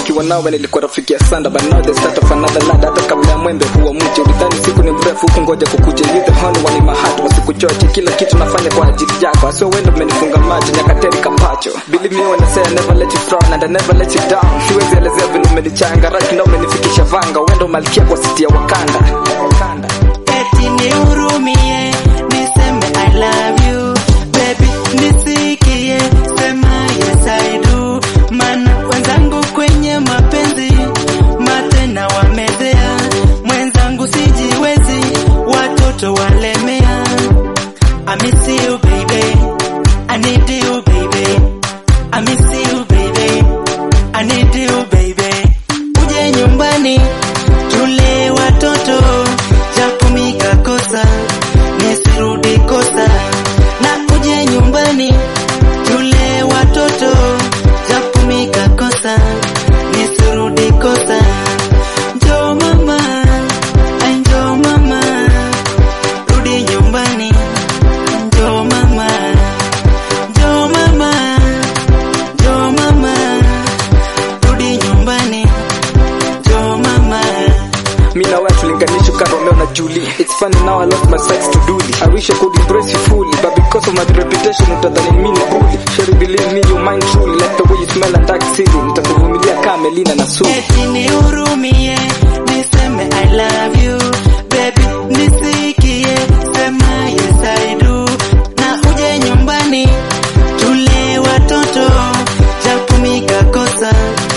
nikiwa nawe nilikuwa rafiki ya sanda but now the start of another land hata kabla ya mwembe huwa mche ulidhani siku ni mrefu huku ngoja kukuja you the honey one in my heart wasikuchoche kila kitu nafanya kwa ajili yako asio wendo umenifunga macho nyakateri kapacho believe me when I say I never let you frown and I never let you down siwezi elezea vile umenichanga right now umenifikisha vanga wendo malkia kwa siti ya wakanda wakanda eti nihurumie niseme I love you baby nisikie sema yes I do mana wenzangu kwenye mapenzi matena wamezea mwenzangu sijiwezi watoto walemea I miss you baby I need you baby I miss you baby I need you baby uje nyumbani tule watoto japo mikakosa nisirudi kosa na uje nyumbani tule watoto japo mikakosa nisirudi kosa njoo mama ai njoo mama rudi nyumbani njoo mama njoo mama njoo mama rudi nyumbani njoo mama Me na wewe tulinganishwa kama Romeo na Julie. It's funny now I lost my sights to Dooley. I wish I could embrace you fully, but because of my reputation utadhani mimi ni bully. Sherry believe me you mind truly like the way you smell and dark silly. Nitakuvumilia kama Melina na Sue. eti nihurumie niseme I love you baby nisikie sema yes I do na uje nyumbani tule watoto japo mikakosa